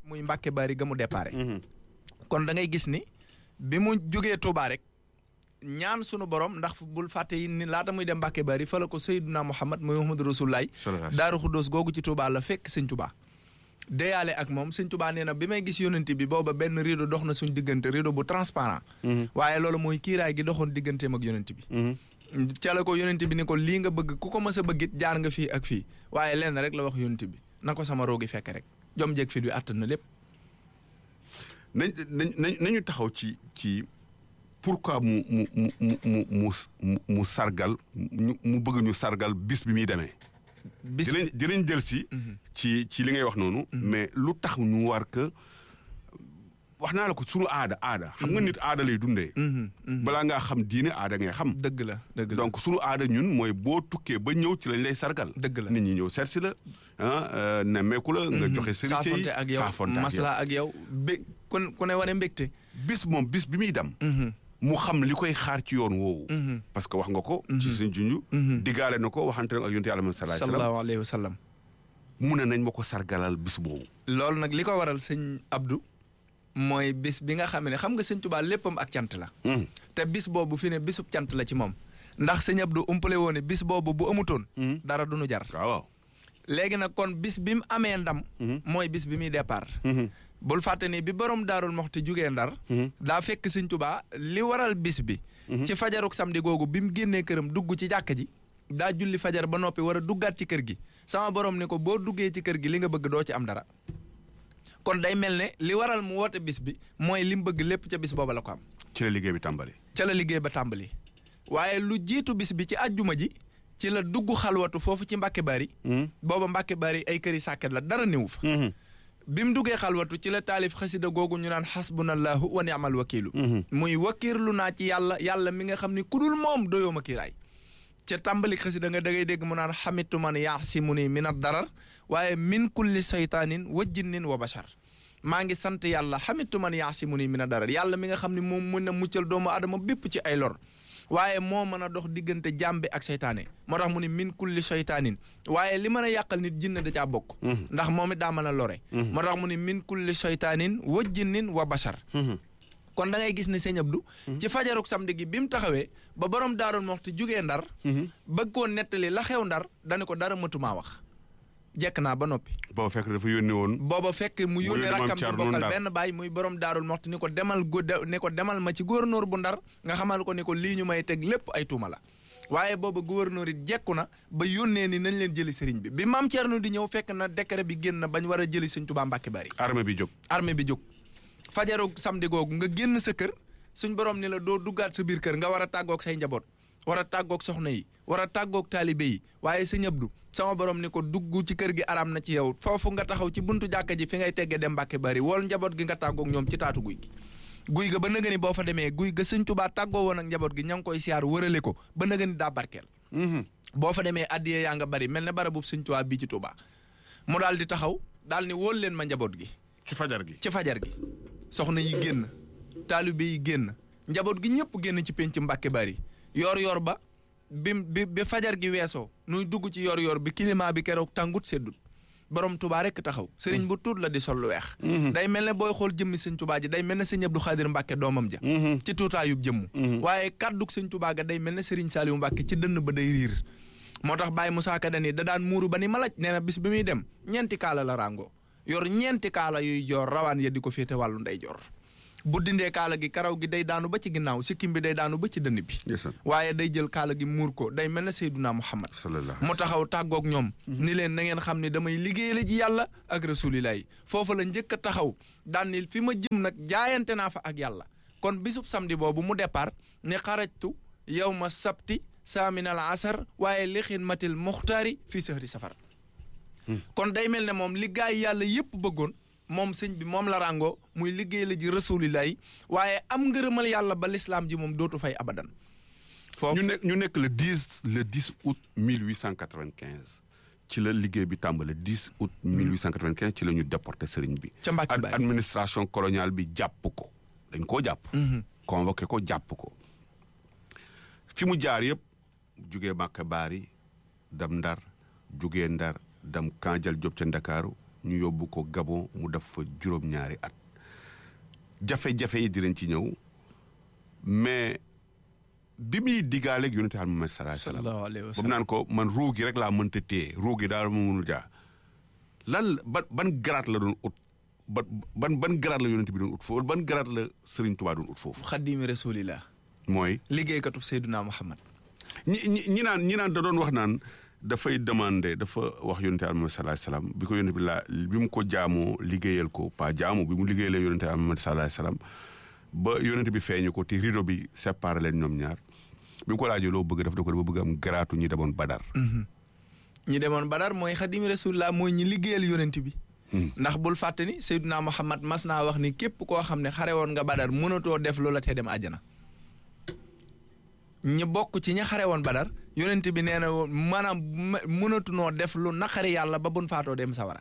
muy Mbàkke Bari ga mu déparé kon da ngay gis ni bi mu jógee Touba rek ñaan sunu borom ndax bul fàtte yi ni laata muy dem Mbàkke Bari fa la ko Seydina Muhammad muy Muhammadu Rasulullaay Daaru Xuddoos googu ci Touba la fekk sëñ Touba deyaale ak moom sëñ Touba nee na bi may gis yonent bi booba benn rideau dox na suñ diggante rideau bu transparent waaye loolu mooy kiiraay gi doxoon digganteem ak yonent bi ca la ko yonent bi ni ko lii nga bëgg ku ko mës a bëggit jaar nga fii ak fii waaye lenn rek la wax yonent bi na ko sama roogi fekk rek jom jeeg fi du àttan na lépp nañ nañ nañu taxaw ci ci pourquoi mu mu mu mu mu mu mu sargal mu mu bëgg ñu sargal bis bi muy demee. bis dinañ dinañ jël si. ci ci li ngay wax noonu. mais lu tax ñu war que wax naa la ko sunu aada aada. xam nga nit aada lay dundee. balaa ngaa xam diine aada ngay xam. dëgg la dëgg la donc sunu aada ñun mooy boo tukkee ba ñëw ci lañ lay sargal. dëgg la nit ñi ñëw seet si la ah nemmeeku la. nga joxe sëriñ saafonte ak yow saafonte ak yow masla ak yow bé kon ku ne wane mbégte. bis moom bis bi muy dem. mu xam li koy xaar ci yoon woowu. parce que wax nga ko. ci suñ junj. diggaale na ko waxante ak yonent yàlla Muhammad sallallahu alayhi sallallahu alayhi wa sallam. mu ne nañ ma ko sargalal bis boobu. loolu nag li ko waral sëñ Abdou. mooy bis bi nga xam ne xam nga sëñ Tuubaa léppam ak cant la. te bis boobu fi ne bisub cant la ci moom. ndax sëñ Abdou umpale woon ne bis boobu bu amutoon. dara du nu jar. waaw. léegi nag kon bis bi mu amee ndam. mooy bis bi muy départ. bul fàtte ni bi borom daarul moxti jugee ndar. daa fekk sëñ Tuubaa li waral bis bi. ci fajaruk samedi googu bi mu génnee këram dugg ci jàkka ji. daa julli fajar ba noppi war a duggaat ci kër gi sama borom ni ko boo duggee ci kër gi li nga bëgg doo ci am dara. kon day mel ne li waral mu woote bis bi mooy li mu bëgg lépp ca bis booba la ko am. ci la liggéey bi tàmbali. ca la liggéey ba tàmbali. waaye lu jiitu bis bi ci àjjuma ji. ci la dugg xalwatu foofu ci Mbàkke Bari. booba Mbàkke Bari ay këri sàkket la dara néew fa. bi mu duggee xalwatu ci la taalif xasida googu ñu naan xasbunallahu wa ni'mal wakiilu. muy wakiirlu naa ci yàlla yàlla mi nga xam ni ku dul moom doyoo ma kiiraay. ca tàmbali xasida nga da ngay dégg mu naan xamitu man yaasimuni min ad darar waaye min kulli saytaanin wa jinnin wa bashar maa ngi sant yàlla xamitu man yaasimuni min ad darar yàlla mi nga xam ne moom mën a muccal doomu adama bépp ci ay lor waaye moo mën a dox diggante jàmbi ak seytaane moo tax mu ne min kulli seytaanin waaye li mën a yàqal nit jinne da caa bokk ndax moom it daa mën a lore moo tax mu ne min kulli seytaanin wa jinnin wa bashar kon da ngay gis ne sëñ Abdou ci fajaruk samedi gi bi mu taxawee ba borom daarul moxti jugee ndar bëgg koo nettali la xew ndar dani ko dara mëtumaa wax jekk naa ba noppi booba fekk dafa yónni woon. booba fekk mu yónnee yónni Maam rakkam di Thierno bokkal Ndar. benn baay muy borom daarul moxti ni ko demal gu ni ko demal ma ci gouverneur bu ndar nga xamal ko ni ko lii ñu may teg lépp ay tuuma la waaye booba gouverneur it jekku na ba yónnee ni nañ leen jëli sëriñ bi bi maam Thierno di ñëw fekk na décret bi génn na bañ war a jëli sëñ Tuubaa Mbàkke Bari armée bi jóg. armée bi jóg fajaru samedi googu nga génn sa kër suñ borom ni la doo duggaat sa biir kër nga war a tàggoog say njaboot war a tàggoog soxna yi war a tàggoog taalibe yi waaye sëñ Abdu sama borom ni ko dugg ci kër gi araam na ci yow foofu nga taxaw ci buntu jàkka ji fi ngay teggee dem Mbàkke Bari wool njaboot gi nga tàggoog ñoom ci taatu guy gi guy ga ba nëga ni boo fa demee guy ga sëñ Tuubaa tàggoo woon ak njaboot gi ña ngi koy siyaar wërale ko ba nëga ni daa barkeel boo fa demee addiye yaa nga bari mel ne bara boobu sëñ Tuubaa bii ci Tuubaa mu daal di taxaw daal ni wóol leen ma njaboot gi ci fajar gi. ci fajar gi soxna yi génn taalibe yi génn njaboot gi ñëpp génn ci penc Mbàkke Bari yor yor ba bi bi bi fajar gi weesoo nuy dugg ci yor yor bi climat bi keroog tàngut seddut borom tubaa rek taxaw sëriñ bu tuut la di sol lu weex day mel ne booy xool jëmmi sëñ tubaa ji day mel ne sëñ Abdou Xaadir Mbàkke doomam ja ci tuutaayub jëmm waaye kàddug sëñ tubaa ga day mel ne sëriñ Saaliwu Mbàkke ci dënn ba day riir moo tax Baye Moussa Ka dani da daan muuru ba ni malaj nee na bis bi muy dem ñeenti kaala la ràngoo yor ñeenti kaala yuy joor rawaan ya di ko féete wàllu ndey joor bu dindee kaala gi karaw gi day daanu ba ci ginnaaw sikkim bi day daanu ba ci dënn bi ndeysaan. waaye day jël kaala gi muur ko day mel ne Seydunaa Muhammad sallallahu mu taxaw tàggoog ñoom ni leen na ngeen xam ne damay liggéey la ji yàlla ak rasulilah yi foofu la njëkk a taxaw daan ni fi ma jëm nag jaayante naa fa ak yàlla kon bisub samedi boobu mu départ ne xarajtu yow ma sabti saaminal asar waaye li xidmatil muxtaari fii sahri safar kon day mel ne moom li gaay yàlla yëpp bëggoon moom sëñ bi moom la ràngoo muy liggéey la ji rasulilah yi waaye am ngërëmal yàlla ba lislaam ji moom dootu fay abadan foofu ñu nekk ñu nekk le 10 le 10 août 1895 ci la liggéey bi tàmbale 10 août 1895 ci la ñu déporté sëriñ bi. ca Mbàkke Ad- Bari administration coloniale bi jàpp ko dañ koo jàpp. convoqué ko jàpp ko. fi mu jaar yëpp jugee Mbàkke Bari dem Ndar jugee Ndar dem Kanjal Diop ca Ndakaaru ñu yóbbu ko Gabon mu def fa juróom-ñaari at jafe-jafe yi dinañ ci ñëw mais bi muy diggaaleeg yonente al Muhammad sallallahu alayhi wasallam sallallahu alayhi wa ba mu sallam naan ko man ruu gi rek laa mënta téye ruu gi daal ma mënul jaa lan ban ban garaat la doon ut ban ban ban garaat la yonente bi doon ut foofu ban garaat la Serigne Touba doon ut foofu xaddimi rasulillah mooy liggéeykatu Seyduna Muhammad ñi ñi ñi naan ñi naan da doon wax naan dafay demandé dafa wax yonente al Muhammad sallallahu alayhi wasallam bi ko yonente bi laa bi mu ko jaamoo liggéeyal ko pas jaamu bi mu liggéeyalee yonente al Muhammad sallallahu alayhi wasallam ba yonente bi feeñu ko te rideau bi séparé leen ñoom ñaar bi mu ko laajee loo bëgg def da ko dafa bëgg am garaatu ñi demoon Badar ñi demoon Badar mooy xaddimi rasulillah mooy ñi liggéeyal yonent bi ndax bul fàtte ni Seyduna Muhammad mas naa wax ni képp koo xam ne xare woon nga Badar mënatoo def loola te dem àjjana ñi bokk ci ñi xare woon Badar yonent bi nee na woon maanaam më- mënatunoo def lu naqari yàlla ba bun faatoo dem sawara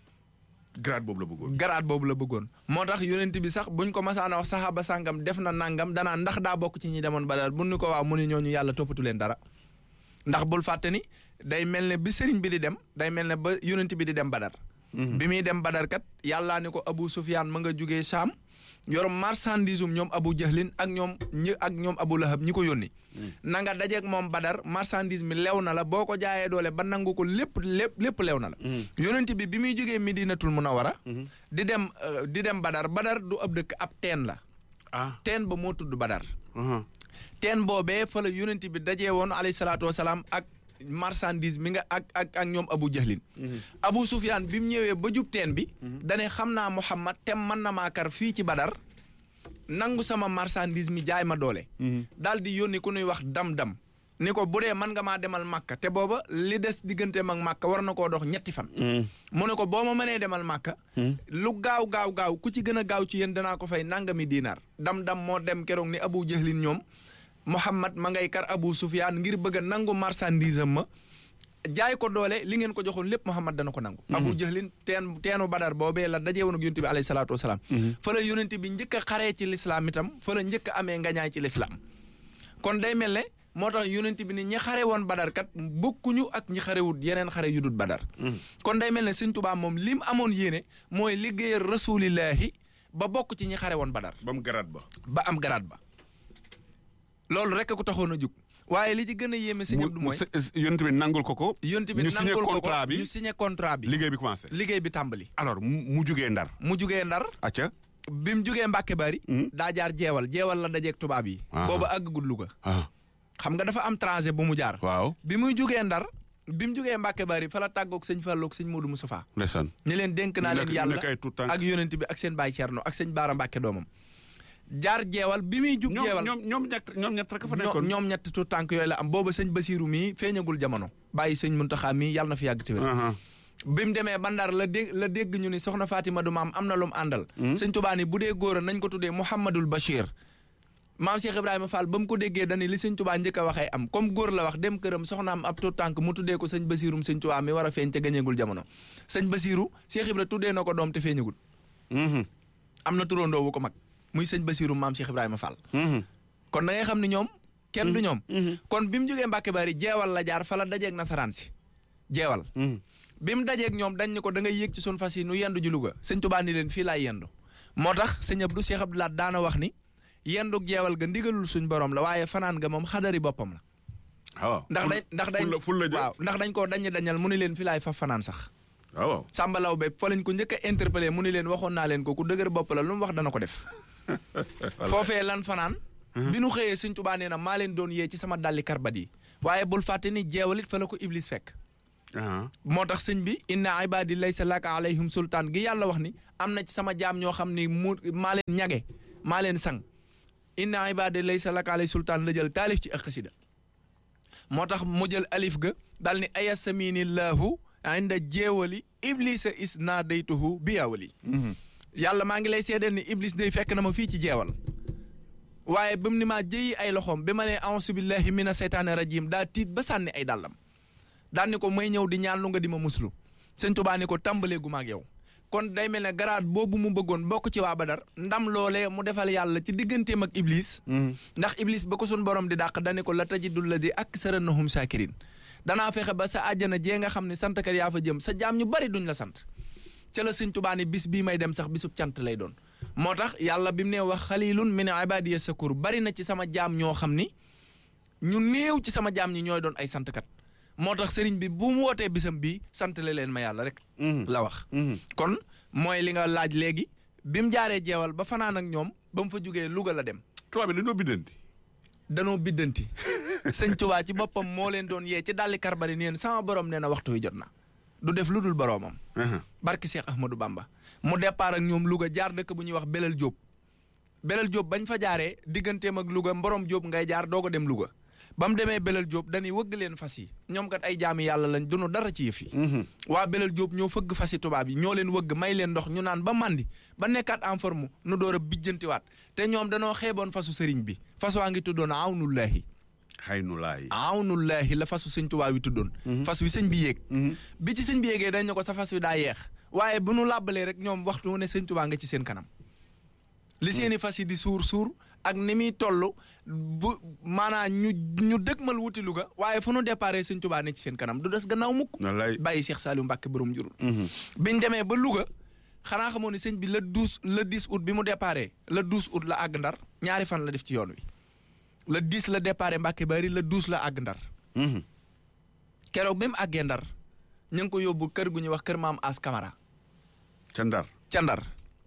garaat boobu la bëggoon garaat boobu la bëggoon moo tax yonent bi sax buñ ko masaana wax saxaaba sàngam def na nangam danaa ndax daa bokk ci ñi demoon Badar bu ñu ko waaw mu ni ñooñu yàlla toppatu leen dara ndax bul fàtte ni day mel ne bi sëriñ bi di dem day mel ne ba yonent bi di dem Badar bi muy dem Badar kat yàllaa ni ko Abu Sufyaan ma nga jugee Saam yor marchandise um ñoom Abu Jahlin ak ñoom ñi ak ñoom Abu Lahab ñi ko yónni na nga dajeeg moom Badar marchandise mi lew na la boo ko jaayee doole ba nangu ko lépp lépp lépp lew na la yonent bi bi muy jógee Medinatul Munawwara di dem euh, di dem Badar Badar du ab dëkk ab teen la ah teen ba moo tudd Badar aha teen boobee fa la yonent bi dajee woon alayhi salaatu wasalaam ak marchandise mi nga ak ak ak ñoom Abu Jahlin Abu Sufyaan bi mu ñëwee ba jub teen bi dane xam naa Muhammad tem mën na maa kar fii ci Badar nangu sama marchandise mi jaay ma doole daal di yónni ku nuy wax dam-dam ni ko bu dee mën nga maa demal Màkka te booba li des digganteem ak Màkka war na koo dox ñetti fan mu ne ko boo ma mënee demal Màkka lu gaaw gaaw gaaw ku ci gën a gaaw ci yéen danaa ko fay nangami diinaar dam-dam moo dem keroog ni Abu Jahlin ñoom Muhammad ma ngay kar Abu Sufyaan ngir bëgg a nangu marchandise am ma jaay ko doole li ngeen ko joxoon lépp Muhammad dana ko nangu Abu Jahlin teen teenu Badar boobee la dajee woon ak yonent bi alayhi salaatu wasalaam fa la yonent bi njëkk a xaree ci lislaam itam fa la njëkk a amee ngañaay ci lislaam kon day mel ne moo tax yonent bi ni ñi xare woon Badar kat bokkuñu ak ñi xarewut yeneen xare yu dul Badar kon day mel ne Sëñ Tuubaa moom lim amoon yéene mooy liggéeyal rasulillahi ba bokk ci ñi xare woon Badar ba mu garaat ba ba am garaat ba loolu rek ko taxoon a jug waaye li ci gën a yéeme sëñ Abdou mu mooy yonent bi nangul ko ko yonent bi ñu signé nangul ko ko contrat bi ñu signé contrat bi liggéey bi commencé liggéey bi tàmbali alors mu mu jugee ndar mu jugee ndar acca bi mu jugee Mbàkke Bari daa jaar jeewal jeewal la dajeeg tubaab yi Ah. booba àggagul Louga ah xam nga dafa am trajet bu mu jaar waaw bi muy jugee ndar bi mu jugee Mbàkke Bari fa la tàggoog sëñ Fallu ak sëñ Modou Moustapha ndeysaan ni leen dénk naa leen Nekk- yàlla nekk ay tuut tànk. ak yonent bi ak seen baay Cerno ak sëñ Baara Mbàkke doomam jaar jeewal bi muy jug ñoom jeewal ñoom ñoom ñett ñoom ñett rek fa ñoom nekkoon ñoom ñetti tuut tànk yooyu la am booba sëñ Basiiru mii feeñagul jamono bàyyi sëñ Muntaxa mii yàlla na fi yàgg ci wér aha bi mu demee ba Ndar la dégg la dégg ñu ni soxna Fatima du maam am na lu mu àndal sëñ Tuubaa ni bu dee góor a nañ ko tuddee Mouhamadul Bachir maam Cheikh Ibrahima Fall ba mu ko déggee dani li sëñ Tuubaa njëkk a waxee am comme góor la wax dem këram soxnaam ab tuut tànk mu tuddee ko sëñ Basiirum sëñ Tuubaa mi war a feeñ te gañeegul jamono sëñ Basiiru Cheikh Ibra tuddee na ko doom te feeñagul mhm am na turandoo wu ko mag muy sëñ Basiirum maam Cheikh Ibrahima Fall mhm kon da ngay xam ni ñoom kenn du ñoom kon bi mu jógee Mbàkke Bari jeewal la jaar fa la dajeeg nasaraan si jeewal mhm bi mu dajeeg ñoom dañ ne ko da ngay yéeg ci sun fas yi nu yendu ji Louga sëñ Tuubaa ni leen fii laay yendu moo tax sëñ Abdou Cheikh Abdou Lahat daana wax ni yendug jeewal ga ndigalul suñ borom la waaye fanaan nga moom xadari boppam la waaw ndax dañ ndax dañ ful la ful la jë waaw ndax dañ koo dañ dañal mu ni leen fii laay fa fanaan sax waaw sàmbalaw be fa lañ ko njëkk a interpellé mu ni leen waxoon naa leen ko ku dëgër bopp la lu mu wax dana ko def foofee lan fanaan bi nu xëyee sëñ Tuubaa nee na maa leen doon yee ci sama dalli karbat yi waaye bul fàtte ni jeewalit fa la ko iblis fekk ah moo tax sëñ bi inna ibadi laysa laka alayhim sultaan gi yàlla wax ni am na ci sama jaam ñoo xam ni mu maa leen ñage maa leen sang inna ibadi laysa laka alayhim sultaan la jël taalif ci ak xasida moo tax mu jël alif ga dal ni ayasaminillahu inda jeewali iblisa is naa daytuhu bi yaawali yàlla maa ngi lay seedeel ni iblis day fekk na ma fii ci jeewal waaye ba mu ni maa jëyi ay loxoom bi ma ne auzu billahi mina seytaane rajim daa tiit ba sànni ay dàllam daan ni ko may ñëw di ñaan lu nga di ma muslu sëñ Tuubaa ni ko tàmbalee gu ma ak yow kon day mel ne garaat boobu mu bëggoon bokk ci waa Badar ndam loolee mu defal yàlla ci digganteem ak Iblis. ndax Iblis ba ko sun borom di dàq dani ko la tajidul ladi aksarannahum shakirin danaa fexe ba sa àjjana jee nga xam ne santkat yaa fa jëm sa jaam ñu bari duñ la sant ca la sëñ Tuubaa ne bis bii may dem sax bisub cant lay doon moo tax yàlla bi mu ne wax xalilun min ibadiya sakur bari na ci sama jaam ñoo xam ni ñu néew ci sama jaam ñi ñooy doon ay santkat moo tax sëriñ bi bu mu wootee bisam bii santale leen ma yàlla rek la wax kon mooy li nga laaj léegi bi mu jaaree jeewal ba fanaan ak ñoom ba mu fa jógee Louga la dem tubaab bi dañoo biddanti danoo biddanti sëñ Tuubaa ci boppam moo leen doon yee ci dalli karbari neen sama borom nee na waxtu wi jot na du def lu dul boroomam barki Cheikh Ahmadou Bamba mu départ ak ñoom Louga jaar dëkk bu ñuy wax Belel Diop Belel Diop bañ fa jaaree digganteem ak Louga Mborom Diop ngay jaar doog a dem Louga ba mu demee Belel Diop dañuy wëgg leen fas yi ñoom kat ay jaami yàlla lañ dunu dara ci yëf yi waa Belel Diop ñoo fëgg fas yi tubaab yi ñoo leen wëgg may leen ndox ñu naan ba màndi ba nekkaat en forme nu door a bijjantiwaat te ñoom danoo xeeboon fasu sëriñ bi fas waa ngi tuddoon awnullaahi xaynulaay awnullaahi la fasu sëñ tubaab yi tuddoon fas wi sëñ bi yéeg bi ci sëñ bi yéegee dañ ne ko sa fas wi daa yeex waaye bu nu làbbalee rek ñoom waxtu mu ne sëñ tubaa nga ci seen kanam li seeni fas yi di suur suur ak ni muy toll bu maanaam ñu ñu dëgmal wuti Louga waaye fu nu déparé sëñ tubaa ne ci seen kanam du des gannaaw mukk wallaay bàyyi Cheikh Saliou Mbacke borom jurul biñ demee ba Louga xanaa xamoo ni sëñ bi le douze le dix août bi mu déparé le douze août la àgg ndar ñaari fan la def ci yoon wi le dix la déparé Mbacke bari le douze la àgg ndar keroog bi mu àggee ndar ñu ngi ko yóbbu kër gu ñuy wax kër maam As Camara ca ndar ca ndar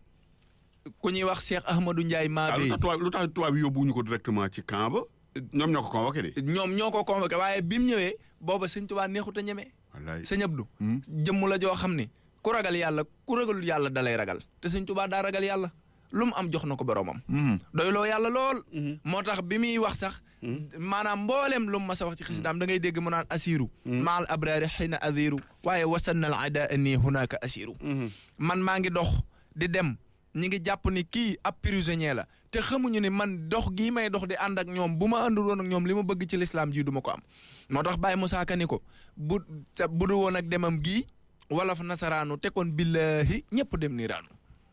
ku ñuy wax Cheikh Ahmadou Ndiaye ah lu Mabé tax tubaab lu tax tubaab yi yóbbuwuñu ko directement ci camp ba ñoom ñoo ko convoqué de ñoom ñoo ko convoqué waaye bi mu ñëwee booba sëñ Tuubaa neexut a ñeme wallaay sëñ Abdou jëmm la joo xam ni ku ragal yàlla ku ragalul yàlla dalay ragal te sëñ Tuubaa daa ragal yàlla lu mu am jox na ko boromam doyloo yàlla lool moo tax bi muy wax sax maanaam mbooleem lu mu mas a wax ci xisidaam da ngay dégg mu naan asiru maal abraari xina adiru waaye wasannal ada nii hunaka asiru man maa ngi dox di dem ñi ngi jàpp ni kii ab prisonnier la te xamuñu ni man dox gii may dox di ànd ak ñoom bu ma àndul woon ak ñoom li ma bëgg ci lislaam ji du ma ko am moo tax Baye Moussa Ka ni ko bu sa bu du woon ak demam gii wolof nasaraanu te kon billahi ñëpp dem niiraanu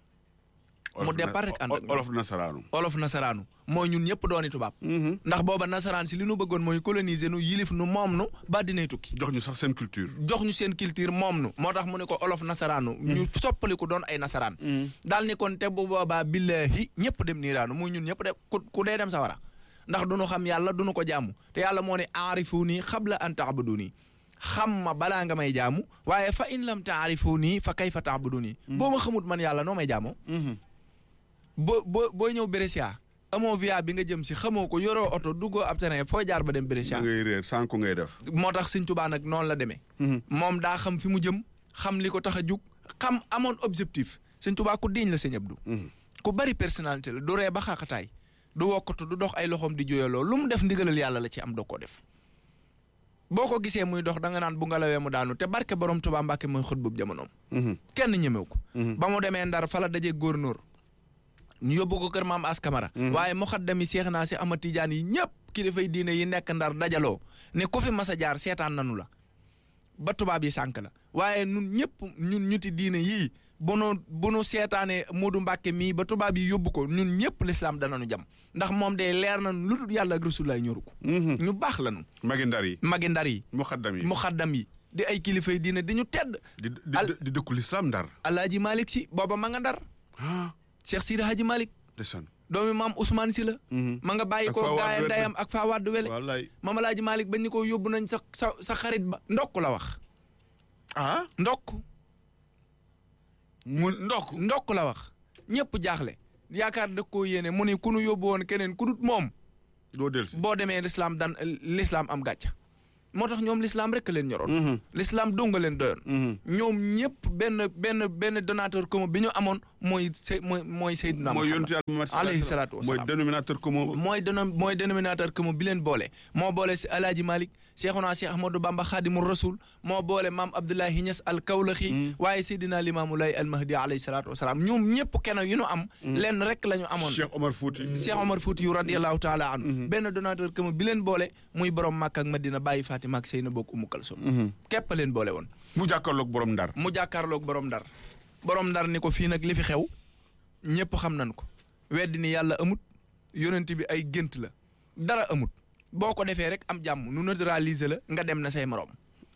mu départ rek ànd ak ñoom. olof nasaraanu olof nasaraanu mooy ñun ñëpp dooni tubaab ndax booba nasaraan si li nu bëggoon mooy coloniser nu yilif nu moom nu ba dinay tukki jox ñu sax seen culture jox ñu seen culture moom nu moo tax mu ne ko olof nasaraanu ñu soppaliku doon ay nasaraan daal ni kon te bu boobaa billahi ñëpp dem niiraanu muy ñun ñëpp de ku ku dee dem sawara ndax du nu xam yàlla du nu ko jaamu te yàlla moo ne aarifu nii xabla an taabudu nii xam ma balaa nga may jaamu waaye fa in lam taarifu nii fa kayfa taabudu nii boo ma xamut man yàlla noo may jaamoo boo boo booy ñëw Brescia amoo via bi nga jëm si xamoo ko yoroo oto duggoo ab terrain foo jaar ba dem Brescia da ngay réer sànku ngay def moo tax Sëñ Tuubaa nag noonu la demee moom daa xam fi mu jëm xam li ko tax a jug xam amoon objectif Sëñ Tuubaa ku diñ la Sëñ Abdu ku bari personnalité la du ree ba xaaxataay du wokkatu du dox ay loxoom di jooyaloo lu mu def ndigalal yàlla la ci am doo koo def boo ko gisee muy dox da nga naan bu ngalawee mu daanu te barke borom Tuubaa Mbàkke mooy xut boobu jamonoom kenn ñemew ko ba mu demee Ndar fa la dajee góornóor ñu yóbbu ko kër maam as kamara waaye muxaddami seex naa si ama tijaan yi ñëpp kilifay diine yi nekk ndar dajaloo ne ku fi mas a jaar seetaan nanu la ba tubaab yi sànk la waaye nun ñëpp ñun ñuti diine yii bu nu bu nu seetaanee Moodu Mbàkke mii ba tubaab yi yóbbu ko ñun ñëpp lislaam danañu jam ndax moom de leer nañu lu dul yàlla ak rasulaay ñoru ko ñu baax lañu magi ndar yi magi ndar yi muxaddam yi muxaddam yi di ay kilifay diine di ñu tedd di di Al- di dëkku lislaam ndar alaaji Malick si booba ma nga ndar ah Cheikh Sidi Hadji Malick ndeysaan doomi maam Ousmane si la ma nga bàyyi Ak ko Faa Wade gaaya Wele. ndeyam ak faa wàddu wele wallaay maam alaaji Malick bañ ni ko yóbbu nañ sa sa sa xarit ba ndokk la wax ah ndokk mu ndokk ndokk la wax ñëpp jaaxle yaakaar da koo yéene mu ni ku nu yóbbu woon keneen ku dut moom doo dellusi boo demee lislaam dan lislaam am gàcca moo tax ñoom lislaam rek leen ñoroon lislaam donga leen doyoon ñoom ñëpp benn benn benn donateur commun bi ñu amoon mooy se mooy mooy Seydina mooy Muhammad yonent Yàlla Muhammad alayhi sallallahu salaatu mooy wasalaam. dénominateur commun mooy déno mooy dénominateur commun bi leen boole moo boole si alaaji Malick Cheikhuna Cheikh Ahmadou Bamba Khadimu Rasul moo boole maam Abdoulahi Niass al Kawlaxi waaye Seydina Limaamu Laay al Mahdi alayhi salaatu wasalaam ñoom ñëpp kenn yu ñu am lenn rek la ñu amoon Cheikh Omar Fouti Cheikh Omar Fouti yu radiyallahu taala anhu benn donateur commun bi leen boole muy borom Makka ak Madina bàyyi Fatima ak Seyna bokk Umu Kalsum képp leen boole woon mu jàkkaarloog borom ndar mu jàkkaarloog borom ndar borom ndar ni ko fii nag li fi xew ñëpp xam nañ ko weddi ni yàlla amut yonent bi ay gént la dara amut boo ko defee rek am jàmm nu neutraliser la nga dem na say morom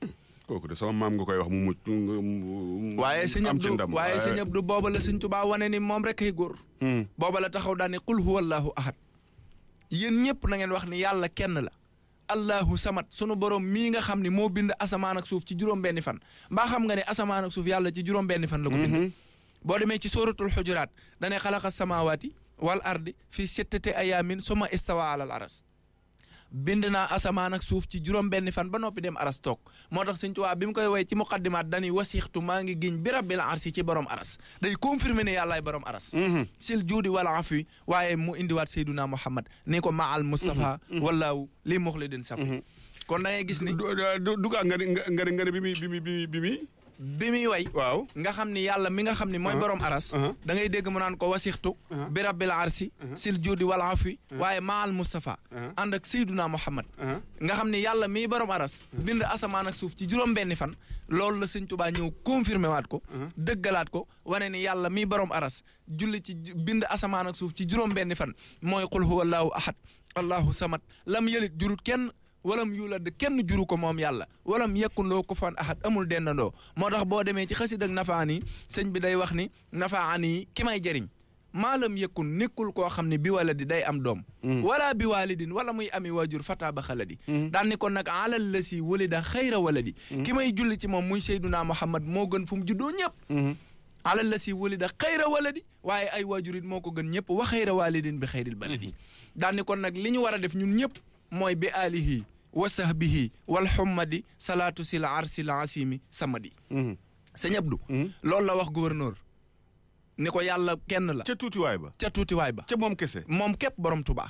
kooku de sama maam nga koy wax mu mucc mu waaye sëñ am ci Abdou ndam waaye sëñ Abdou booba la sëñ Tuubaa wane ni moom rek ay góor Hmm. booba la taxaw daal ne qul huwa allahu ahad yéen ñëpp na ngeen wax ni yàlla kenn la allahu samat sunu borom mii nga xam ni moo bind asamaan ak suuf ci juróom-benni fan mbaa xam nga ne asamaan ak suuf yàlla ci juróom-benni fan la ko bind boo demee ci suratul xujuraat dane xalaqa samawaati wal ardi fi sittati ayamin suma istawa alal aras bind naa asamaan ak suuf ci juróom-benni fan ba noppi dem aras toog moo tax sëñ Tuubaa bi mu koy woy ci muqaddimaat dañuy wasixtu maa ngi giñ bi rabbil arsi ci borom aras day confirmer ne yàllaay borom aras sil juudi wala afwi waaye mu indiwaat Seyduna Muhammad ni ko maal Mustafa wallaahu li muxlidin safi kon da ngay gis ni du du du nga ni nga ni nga ni bi muy bi muy bi muy bi muy bi muy way waaw nga xam ni yàlla mi nga xam ni mooy borom aras uh-huh. da ngay dégg mu naan ko wasixtu bi rabbil arsi sil juudi wala afwi waaye maal Mustafa ànd ak Seyduna Muhammad nga xam ni yàlla miy borom aras bind asamaan ak suuf ci juróom-benni fan loolu la sëñ Tuubaa ñëw confirmé waat ko dëggalaat ko wane ni yàlla miy borom aras julli ci ju- bind asamaan ak suuf ci juróom-benni fan mooy qul huwa allahu ahad allahu samad lam yelit jurut kenn walam yulad kenn juru ko moom yàlla walam yekkun loo ko fan ahad amul dendandoo moo tax boo demee ci xasid ak nafaan yi sëñ bi day wax ni nafaan yi ki may jëriñ maalam yekkun nekkul koo xam ne bi wala di day am doom wala bi walidin wala muy ami waajur fata ba xaladi daan ni kon nag alal la si walida xayra waladi ki may julli ci moom muy Seyduna Muhammad moo gën fu mu juddoo ñëpp alal la si walida xayra waladi waaye ay waajur it moo ko gën ñëpp wa xayra walidin bi xayril baladi daan ni kon nag li ñu war a def ñun ñëpp mooy bi alihi wa sahbihi wal xummadi salaatu sil arsil asimi samadi sëñ Abdou loolu la wax gouverneur ni ko yàlla kenn la ca tuutiwaay ba ca tuutiwaay ba ca moom kese moom képp borom Tuubaa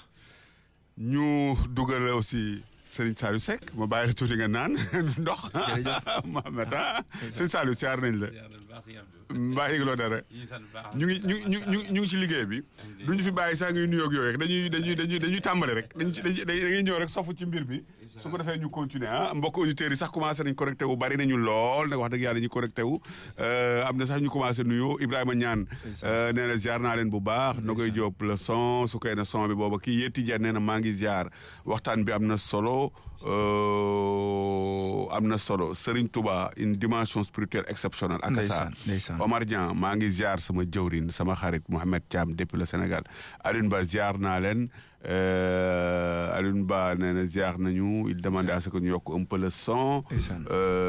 ñu dugal aussi Serigne Saliou Seck ma bàyyi la tuuti nga naan ndox Mohamed ah Serigne Saliou siyaar nañ la mbaa yëgloo dara ñu ngi ñu ñu ñu ñu ngi ci liggéey bi du ñu fi bàyyi sax ngay nuyoog yooyu rek dañuy dañuy dañuy dañuy tàmbale rek dañuy dañuy dañuy ñëw rek sofu ci mbir bi su ko defee ñu continuer ah mbokk auditeurs yi sax commencé nañ connecté wu bari nañu lool nag wax dëgg yàlla ñu connecté wu am na sax ñu commencé nuyoo Ibrahima Ñaan nee na ziar naa leen bu baax na koy jóob le son su koy na son bi booba kii yétti jar nee na maa ngi ziar waxtaan bi am na solo am na solo Serigne Touba une dimension spirituelle exceptionnelle ak sa ndeysaan ndeysaan Omar Dian maa ngi ziar sama jëwrin sama xarit Mohamed Thiam depuis le Sénégal Alioune Ba ziar naa leen euh, Alioune Ba nee na ziar nañu il demandait à ce que ñu yokk un peu le son ndeysaan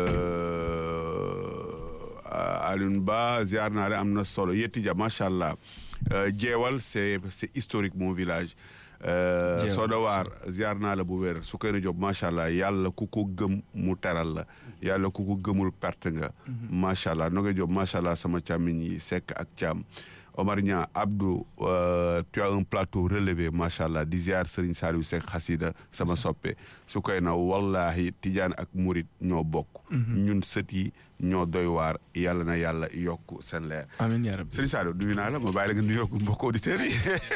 euh, Alioune Ba ziar naa leen am na solo Yetti Dia macha allah Euh, jeewal c'est c'est historique mon village Euh, Jeewal, Soda Waar ziar naa la bu wér su koy na job macha allah yàlla ku ko gëm mu teral la yàlla ku ko gëmul perte nga macha allah no koy job macha allah sama càmmiñ yi Seck ak Thiam Omar Niang Abdou euh, tu as un plateau relevé macha allah di ziar Serigne Saliou Seck xasida sama soppe su koy na wallahi Tidiane ak Murit ñoo bokk ñun sët yi ñoo doy waar yàlla na yàlla yokk seen leer amiin yaa rabbi Serigne Saliou nuyu naa la ma bàyyi la nga nuyoo mbokk auditeurs yi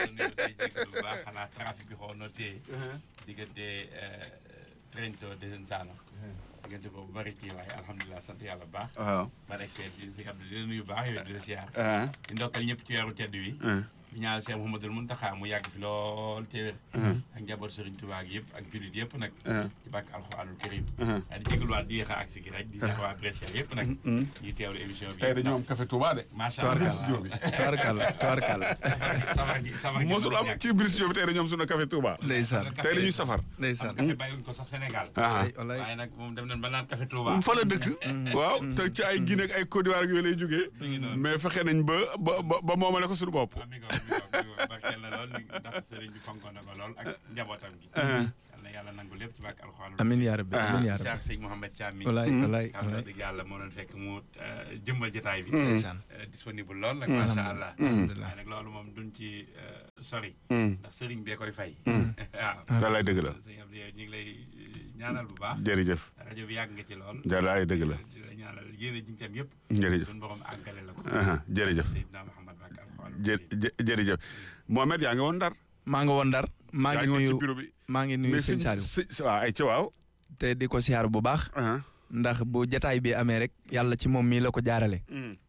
bu baax xanaa trafic bi xaw na téye diggante Trento Desenzano diggante boobu bari kii waaye alhamdulilah sant yàlla bu baax waaw ba rek seet di si Abdou di la nuyu baax yow di la siyaar ah di ndokkal ñëpp ci weeru tedd wi ah di ñaanal Cheikh Mouhamadoul Mountakha mu yàgg fi lool te wér ak njaboot Serigne Touba gi yëpp ak jullit yëpp nag ci bàkk alxuraanul karim waaye di jégaluwaat di yéex a agsi gi rek di seet waa Brescia yëpp nag ñuy teewlu émission bi tey dañu am café Touba de macha Tubaarkàlla allah tubaarkàlla tubaarkàlla safar gi safar gi mosul am ci Brice Diop tey dañu am sunu café Touba ndeysaan tey dañuy safar ndeysaan café bàyyiwuñ ko sax Sénégal ah wallaay waaye nag moom dem nañ ba naan café Touba fa la dëkk waaw te ci ay Guinée ak ay Côte d'Ivoire ak yooyu lay jógee ngi noonu. mais fexe nañ ba ba ba ba moomale ko suñu bopp waaw mi ngi ko mi ngi ko barkeel na lool ndax sëriñ bi fonkoon na ko lool ak njabootam gi. yal na yàlla nangu lépp ci bàkk alxuraan. amiin yaa rabbi amiin yaa rabbi Cheikh Sëñ Mouhamed Thiam mi. wallaay wallaay xam na wallaay dëgg yàlla moo doon fekk mu euh, jëmmal jotaay bi. ndeysaan Euh, disponible lool nag macha allah. alhamdulilah waaye nag loolu moom duñ ci euh, sori. ndax sëriñ bee koy fay. waaw. wallaay dëgg la sëñ Abdou yow ñu ngi lay euh, ñaanal bu baax. jërëjëf rajo bi yàgg nga ci lool. wallaay dëgg la di la ñaanal yéen a jiñ tam yëpp. jërëjëf suñu borom àggale la ko. aha jërëjëf Seydina Mouhamed Bakk alxuraan. jë jë- jërëjëf Mohamed yaa ngi woon Ndar maa nga woon Ndar maa yaa ngi ngi woon ci nuyu bureau bi maa ngi nuyu sëñ sëñ- Saliou sëñ- waaw ay ci waaw te di ko siyaar bu baax aha ndax bu jataay bi amee rek yàlla ci moom mii la ko jaarale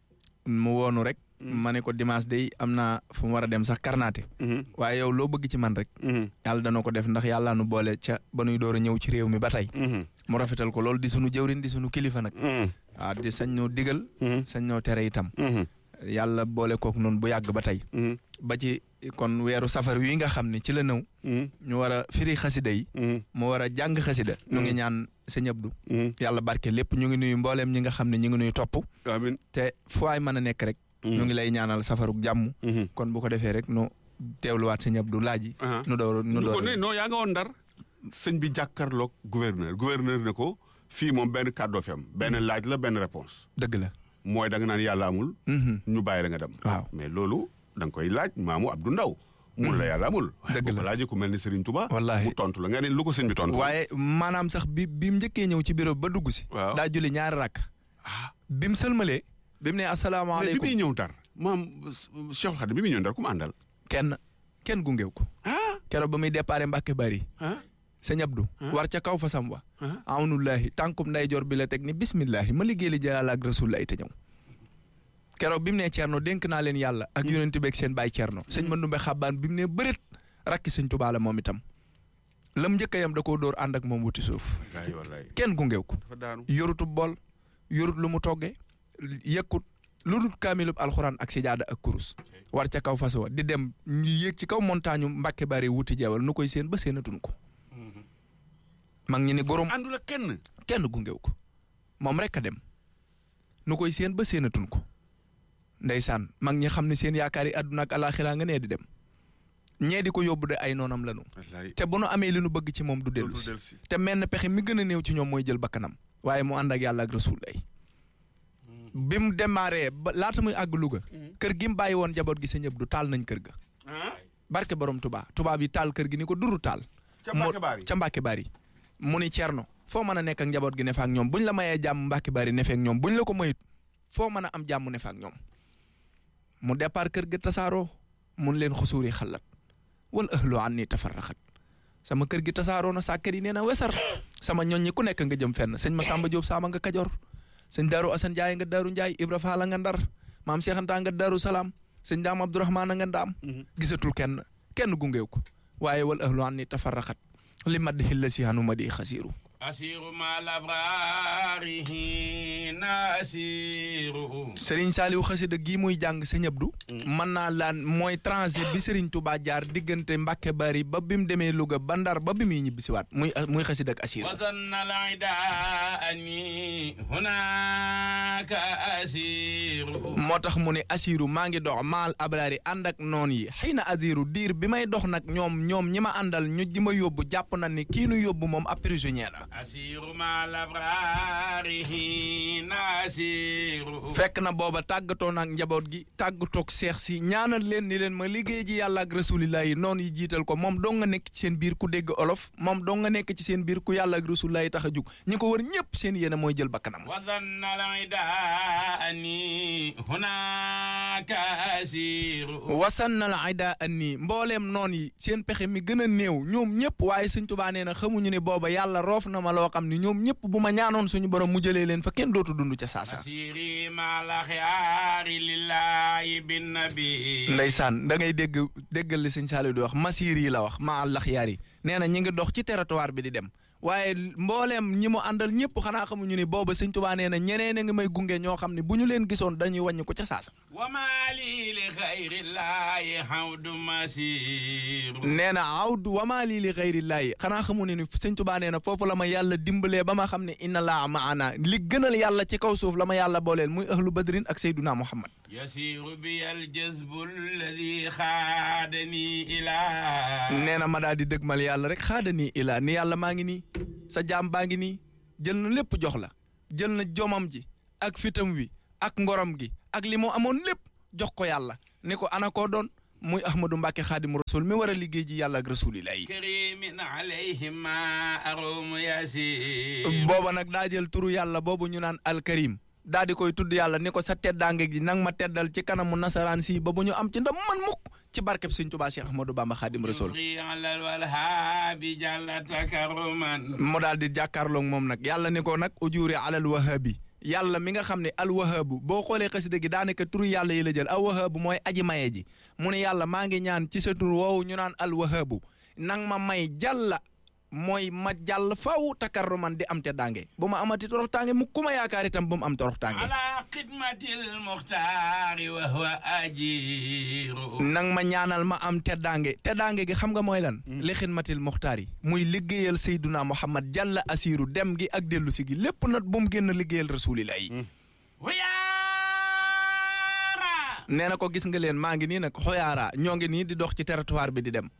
mu woonu rek ma ne ko dimanche day am naa fu mu war a dem sax karnaate waaye yow loo bëgg ci man rek yàlla dana ko def ndax yàlla nu boole ca ba nuy door a ñëw ci réew mi ba tey mu rafetal ko loolu di sunu jëwrin di sunu kilifa nag waaw di sañ ñoo digal sañ ñoo tere itam yàlla boole kook noonu bu yàgg ba tey ba ci kon weeru safar wi nga xam ne ci la nëw ñu war a firi xasida yi mu war a jàng xasida ñu ngi ñaan sëñ Abdou yàlla barke lépp ñu ngi nuyu mbooleem ñi nga xam ne ñu ngi nuyu topp amiin te fu waay mën a nekk rek ñu ngi lay ñaanal safaruk jàmm kon bu ko defee rek nu teewluwaat sëñ Abdou laaji nu door nu ñu ko door ne non yaa nga woon ndar sëñ bi jàkkaarloog gouverneur gouverneur ne ko fii moom benn kàddoo fi am benn laaj la benn réponse dëgg la mooy da nga naan yàlla amul Mhm. ñu bàyyi la nga dem waaw mais loolu da nga koy laaj maamu Abdou Ndaw mun la yàlla amul waaye Dëgg boo la. ko laajee ku mel ni Serigne Touba Wallaahi. mu tontu la nga ne lu ko sëñ bi tontu waaye maanaam sax bi bi mu njëkkee ñëw ci bureau ba dugg si Waaw. daa julli ñaari rakk ah bi mu sëlmalee bi mu ne mais bi asalaamaaleykum muy ñëw ndar maam Cheikh Khadim bi muy ñëw ndar ku mu àndal kenn kenn gungeew ko ah keroog ba muy déparé Mbàkke bari ah sëñ Abdou war ca kaw fa sam wa awnullahi tànkum ndeyjoor bi la teg ni bismillahi ma liggéey li jalaal ak rasulullahi te ñëw keroog bi mu nee Cerno dénk naa leen yàlla ak yonent beeg seen baay Cerno sëñ Mandumbe xabbaan bi mu nee bëreet rakki sëñ Tuubaa la moom itam lam njëkk a yam da koo dóor ànd ak moom wuti suuf wallaay wallaay kenn gungeew ko dafa daanu yorutu bool yorut lu mu toggee yëkkut lu dul kaamilub alxuraan ak sijaada ak kurus war ca kaw fas wa di dem ñu yéeg ci kaw montagne Mbàkke bari wuti jeewal nu koy seen ba seenatun ko mag ñi ni gorom àndul ak kenn kenn gungew ko moom rek a dem nu koy seen ba seenatun ko ndeysaan mag ñi xam ne seen yaakaar yi àdduna ak alaaxira nga nee di dem ñee di ko yóbbu de ay noonam lanu wallaay te bu nu amee li nu bëgg ci moom du dellu dootul si dellu si te menn pexe mi gën a néew ci ñoom mooy jël bakkanam waaye mu ànd ak yàlla ak rasul ay bi mu démarré ba laata muy àgg Louga kër gi mu bàyyi woon jaboot gi sa ñëpp du taal nañ kër ga barke borom Touba tubaab yi taal kër gi ni ko duru taal ca mu- Mbacke Bari ca Mbàkke Bari mu ni Cerno foo mën a nekk ak njaboot gi ne fa ak ñoom buñ la mayee jàmm Mbàkke Bari ne fa ak ñoom buñ la ko mayut foo mën a am jàmm ne fa ak ñoom mu départ kër ga tasaaroo mun leen xusuuri xalat wal ahlu an ni tafarraxat sama kër gi tasaaroo na sàkkat yi nee na wesar sama ñoñ ñi ku nekk nga jëm fenn sëñ Masamba Diop Sama nga Kajoor sëñ Daaru Asan Njaay nga Daaru Njaay Ibra Faala nga Ndar maam Cheikh Anta nga Daaru Salaam sëñ Daam Abdourahmaan nga Ndaam gisatul kenn kenn gungeew ko waaye wal ahlu an ni tafarraxat li madd xilla si hanu ma di xasiiru أسير مع الأبرار حين أسير Serigne Saliou xasida gii muy jàng sëñ Abdou mën naa laan mooy transit bi Serigne Touba jaar diggante Mbàkke Bari ba bi mu demee Louga ba Ndar ba bi muy ñibbisiwaat muy muy xasida ak asiir وظن العداء أني هناك أسير moo tax mu ne asiru maa ngi dox maal abraari ànd ak noon yi xëy na asiru diir bi may dox nag ñoom ñoom ñi ma àndal ñu di ma yóbbu jàpp na ni kii nu yóbbu moom ab prisonnier la أسير مع الأبرار حين أسير fekk na booba tàggatoo nag njaboot gi tàggatoog seex si ñaanal leen ni leen ma liggéey ji yàlla ak rasulillah yi noonu yi jiital ko moom dong nga nekk ci seen biir ku dégg olof moom dong nga nekk ci seen biir ku yàlla ak rasulillah yi tax a jug ñi ko wër ñëpp seen yéene mooy jël bakkanam وظن العداء أني هناك أسير wasannal aida anni mbooleem noon yi seen pexe mi gën a néew ñoom ñëpp waaye sëñ Tuubaa nee na xamuñu ne booba yàlla roof na ma loo xam ne ñoom ñëpp bu ma ñaanoon suñu borom mu jëlee leen fa kenn dootu dund ca saasa أسيري مع الأخيار لله بالنبي ndeysaan da ngay dégg déggal li sëñ Saliou di wax masiir yi la wax ma àllax yaar yi nee na ñi ngi dox ci territoire bi di dem waaye mbooleem ñi mu àndal ñëpp xanaa xamuñu ni booba sëñ Tuubaa nee na ñeneen a ngi may gunge ñoo xam ne bu ñu leen gisoon dañuy wàññi ko ca saasa وما لي لغير الله حود مسير nee na awdu wama lii li xayrillaahi xanaa xamu ne ni sëñ Tuubaa nee na foofu la ma yàlla dimbalee ba ma xam ne inna laa maana li gënal yàlla ci kaw suuf la ma yàlla booleel muy ahlu badrin ak sayduna muhammad يسير بي الجذب الذي خادني إلى nee na ma daal di dëgmal yàlla rek xaada nii ilaa ni yàlla maa ngi nii sa jaam baa ngi nii jël na lépp jox la jël na jomam ji ak fitam wi ak ngorom gi ak li mu amoon lépp jox ko yàlla ni ko ana koo doon muy ahmadou mbàkke xaadimu rasul mi war a liggéey ji yàlla ak rasulillahi كريم عليهما أروم يسير booba nag daa jël turu yàlla boobu ñu naan alkarim daa di koy tudd yàlla ni ko sa teddaange gi nang ma teddal ci kanamu nasaraan si ba bu ñu am ci ndam man mukk ci barkeb sëñ Tuubaa Cheikh Ahmadou Bamba Xaadim Rasul يبغي على الوهاب جل تكرما mu daal di jàkkaarloog moom nag yàlla ni ko nag ujuuri alal wahabi yàlla mi nga xam ne al wahabu boo xoolee xasida gi daanaka turu yàlla yi la jël al wahabu mooy aji maye ji mu ne yàlla maa ngi ñaan ci sa tur woowu ñu naan al wahabu nang ma may jàlla mooy ma jàll faw takarruman di am te daange bu ma amati torox tànge mu ku ma yaakaar itam bu mu am torox tànge ala xidmatil muxtaari wa huwa ajiru nang ma ñaanal ma am teddaange teddaange gi xam nga mooy lan li xidmatil muxtaar yi muy liggéeyal sayduna muhammad jàlla asiru dem gi ak dellu si gi lépp nag bu mu génn liggéeyal rasulillah yi huyaara nee na ko gis nga leen maa ngi nii nag xoyaara ñoo ngi nii di dox ci territoire bi di dem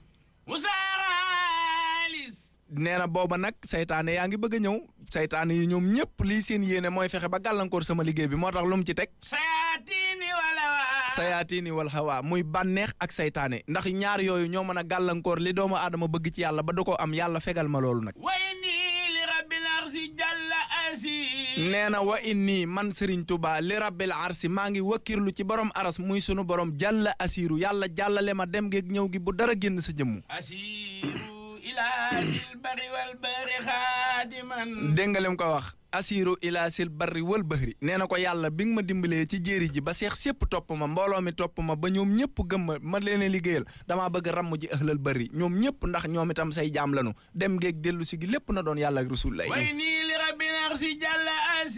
musaaralis nee na booba nag saytaane yaa ngi bëgg a ñëw saytaane yi ñoom ñëpp lii seen yéene mooy fexe ba gàllankoor sama liggéey bi moo tax lu mu ci teg sayatini walawa sayaatini wal hawa muy bànneex ak saytaane ndax ñaar yooyu ñoo mën a gàllankoor li doomu aadama bëgg ci yàlla ba du ko am yàlla fegal ma loolu nag wayni li rabbil arsi jalla asi nee na wa inni man Serigne Touba li rabbil arsi maa ngi wakkirlu ci borom aras muy sunu borom jàlla asiru yàlla jàllale ma dem geeg ñëw gi bu dara génn sa jëmmu asiru ila sil bari wal bari xaadiman dégg nga lim ko wax asiru ila sil barri wal bahri nee na ko yàlla bi nga ma dimbalee ci jéeri ji ba seex sépp topp ma mbooloo mi topp ma ba ñoom ñëpp gëm ma ma leen a liggéeyal damaa bëgg ramm ji ëxlal bari ñoom ñëpp ndax ñoom itam say jaam lanu dem geeg dellu si gi lépp na doon yàlla ak rasul lay wayni li rabbil arsi jalla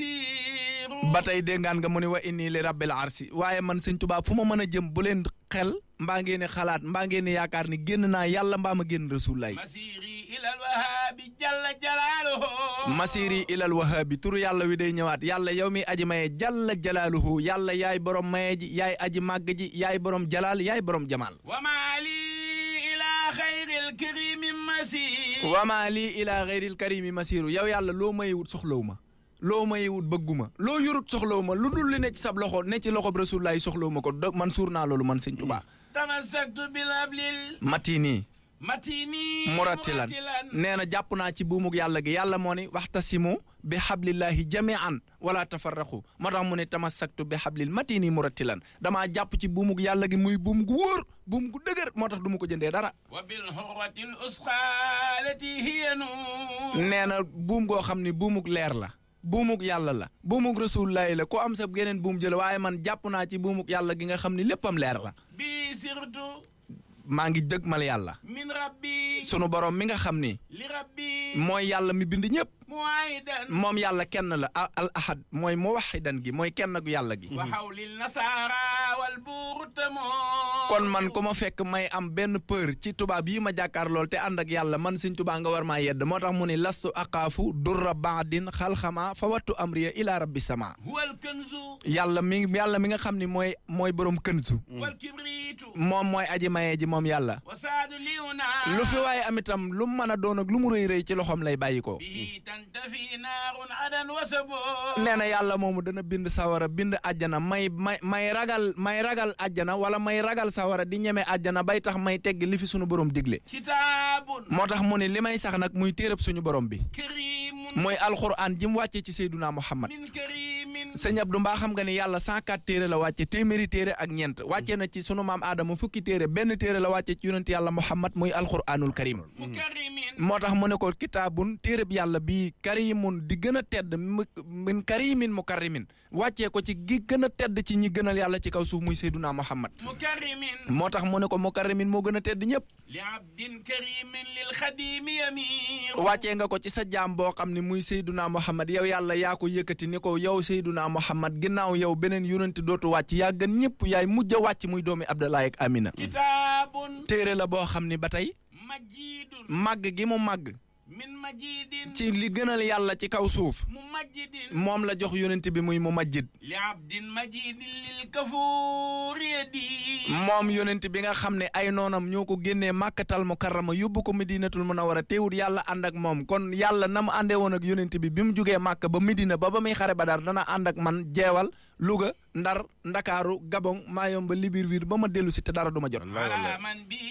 asiru ba tey déggaan nga mu ne wa inni li rabbil arsi waaye man sëñ Tuubaa fu ma mën a jëm bu leen xel mbaa ngeen xalaat mbaa ngeen yaakaar ni génn naa yàlla mbaa ma génn rasulullaay masiri ilal wahabi jalla jalaaluhu masiri ilal wahabi turu yàlla wi day ñëwaat yàlla yow mi aji maye jalla jalaaluhu yàlla yaay borom maye ji yaay aji màgg ji yaay borom jalaal yaay borom jamaal wa maali ila xayril karimi masir wama lii ila xayril karimi masiru yow yàlla loo mayewut soxlawu ma loo mayewut bëgguma loo yorut soxlawu ma lu dul li ne ci sab loxo ne ci loxob rasulullaay soxlawu ma ko do man suur naa loolu man sëñ Tuubaa tamassaktu bil ablil matini matini murattilan nee na jàpp naa ci buumug yàlla gi yàlla moo ni waxtasimu bi xablillahi jamian wala tafarraqu moo tax mu ne tamassaktu bi xablil matini murattilan damaa jàpp ci buumug yàlla gi muy buum gu wóor buum gu dëgër moo tax du ma ko jëndee dara wa bil hurratil usqa lati hiya nur nee na buum goo xam ni buumug leer la buumug yàlla la buumug rasulullahi la ko am sa geneen buum jël waaye man jàpp naa ci buumug yàlla gi nga xam ni léppam leer la bi sirtu maa ngi dëgmal yàlla min rabbi sunu borom mi nga xam ni li rabbi mooy yàlla mi bind ñëpp muwaidan moom yàlla kenn la al al ahad mooy muwaxidan gi mooy kenn gu yàlla gi wa hawlil nasara wal burtamo kon man ku ma fekk may am benn peur ci tubaab yi ma jàkkaar lool te ànd ak yàlla man suñ tubaa nga war maa yedd moo tax mu ni lastu aqaafu durra baadin xalxama fa wattu amriya ila rabbi sama huwal kanzu yàlla mi yàlla mi nga xam ni mooy mooy borom kënsu wal kibritu moom mooy aji maye ji moom yàlla wa saadu liuna lu fi waaye am itam lu mu mën a doon ak lu mu rëy rëy ci loxoom lay bàyyi ko bihi tantafi naarun adan wa sabo nee na yàlla moomu dana bind sawara bind àjjana may may may ragal may ragal àjjana wala may ragal sawara di ñeme àjjana bay tax may tegg li fi suñu borom digle kitaabun moo tax mu ne li may sax nag muy téereb suñu borom bi karimun mooy alxuraan ji mu wàccee ci Seyduna Muhammad min karimin sëñ Abdou mbaa xam nga ni yàlla 104 téere la wàcce téeméeri téere ak ñeent wàccee na ci sunu maam Adama fukki téere benn téere la wàcce ci yonent yàlla Muhammad muy alxuraanul karim mukarimin moo tax mu ne ko kitaabun téereb yàlla bii karimun di gën a tedd mu- min karimin mukarrimin wàccee ko ci gi gën a tedd ci ñi gënal yàlla ci kaw suuf muy Seyduna Muhammad mukarimin moo tax mu ne ko mukarrimin moo gën a tedd ñëpp li abdin karimin lil xadimi yamir wàccee nga ko ci sa jaam boo xam ne muy Seyduna Muhammad yow yàlla yaa ko yëkkati ni ko yow Seyduna Muhammad ginnaaw yow beneen yonent dootu wàcc yaa gën ñëpp yaay mujj a wàcc muy doomi Abdallah ak Amina kitaabun téere la boo xam ni ba tey majidun màgg gi mu màgg min majidin ci li gënal yàlla ci kaw suuf mu majidin moom la jox yonent bi muy mu majjid li abdin majidin lil kafuur yadi moom yonent bi nga xam ne ay noonam ñoo ko génnee màkkatal mukarrama yóbbu ko medinatul munawwara teewul yàlla ànd ak moom kon yàlla na mu àndee woon ak yonent bi bi mu jugee màkk ba medina ba ba muy xare badar dana ànd ak man jeewal Louga ndar ndakaaru gabon maayomba libirwir ba ma dellu si te dara du ma jot ala man bi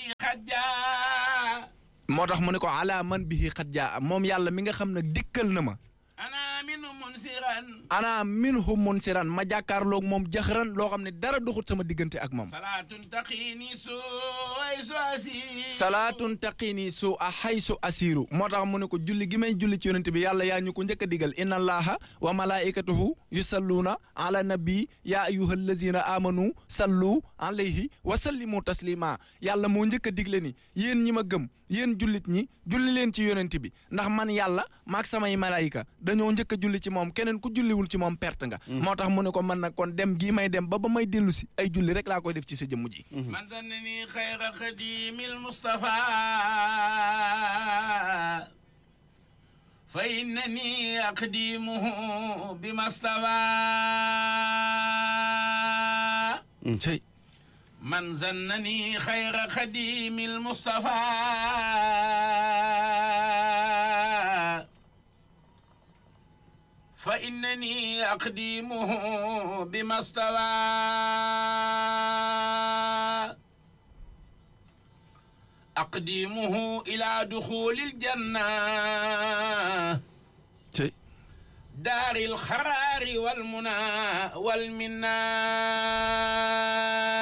xajja moo tax mu ne ko ala man bihi xat jaa moom yàlla mi nga xam ne dikkal na ma ana min munsiran ana minhu munsiran ma jàkkaarloog moom jaxran loo xam ne dara doxut sama diggante ak moom salaatun taqini suway su asi salaatun taqini su a xaysu asiru moo tax mu ne ko julli gi may julli ci yonent bi yàlla yaa ñu ko njëkk a digal inna allaha wa malaikatahu yusalluuna ala nabi ya ayuha allazina amanu sallu alayhi wa sallimu taslima yàlla moo njëkk a digle ni yéen ñi ma gëm yéen jullit ñi julli leen ci yonent bi ndax man yàlla maak samay malaayika dañoo njëkk a julli ci moom keneen ku julliwul ci moom perte nga moo tax mu ne ko man nag kon dem gii may dem ba ba may dellu si ay julli rek laa koy def ci sa jëmm ji man zannani xayra xadimil Mustafa fa innani aqdimuhu bi mastawa cey man zannani xayra xadimil Mustafa fa innani aqdimuhu bi mastawa aqdimuhu ila duxulil janna cey daaril xaraari wal muna wal minna